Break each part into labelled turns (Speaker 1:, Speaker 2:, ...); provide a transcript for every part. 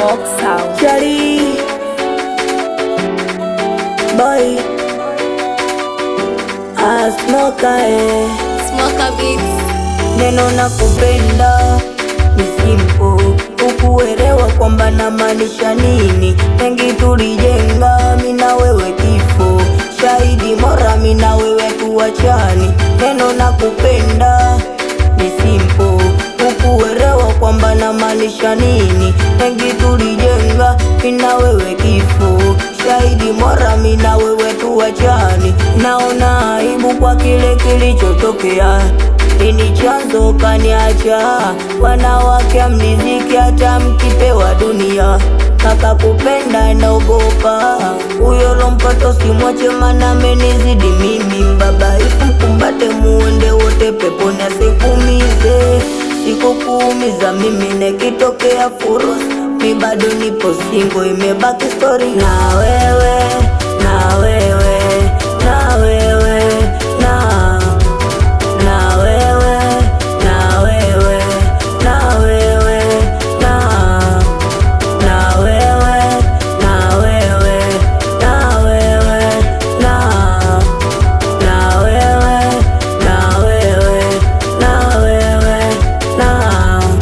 Speaker 1: Smoke Sound.
Speaker 2: Chali Boy Asmoka eh
Speaker 1: Smoker Beats.
Speaker 2: Neno na kupenda ni simple ukuelewa kwamba namaanisha nini mengi tulijenga mina wewe kifo shahidi mora mina wewe tuachani neno na kupenda ni simple ukuelewa kwamba namaanisha nini mengi tulijenga mina wewe kifo shahidi mora mina wewe tuachani naona aibu kwa kile kilichotokea ini chanzo kaniacha wanawake amniziki hata mkipewa dunia kaka kupenda naogopa huyo lompato simwache mana amenizidi mimi mbabaifu mkumbate muende wote peponi asikumize sikukuumiza mimi nekitokea furus mi bado nipo singo imebaki stori na wewe na wewe na wewe na na wewe na wewe na wewe na na wewe na wewe na wewe na na wewe na wewe na wewe na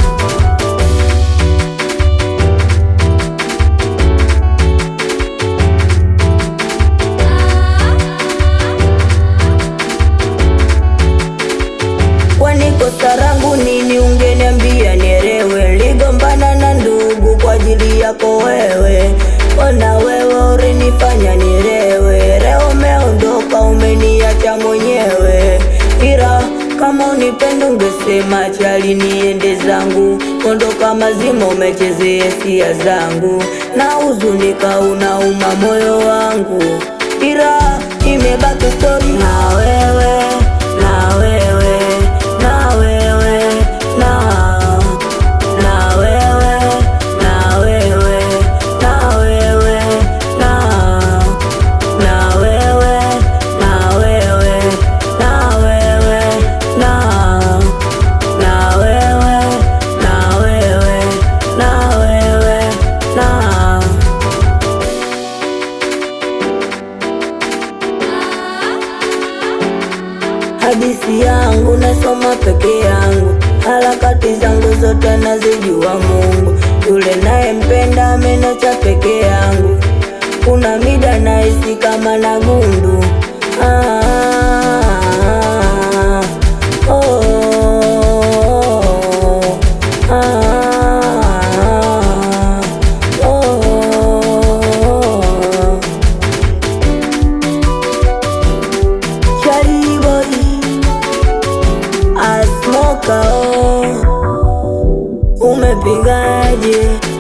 Speaker 2: Kwani kosa langu nini? Ungeniambia nielewe. Ligombana na ndugu kwa ajili yako wewe, ona wewe ulinifanya nielewe. Leo umeondoka, umeniacha mwenyewe, ila kama unipenda ungesema chali niende zangu. Ondoka mazima, umechezea hisia zangu, na huzunika, unauma moyo wangu, ila imebaki stori na wewe na wewe na wewe na na wewe na wewe na wewe na na wewe na wewe na wewe na na wewe na wewe na wewe na Hadithi yangu nasoma peke yangu, harakati zangu zote nazijua Mungu. Yule nayempenda ameniacha peke yangu, kuna mida nahisi kama na gundu ah, oh, ah, oh. Charlie boy, Asmoka oh, umepigaje?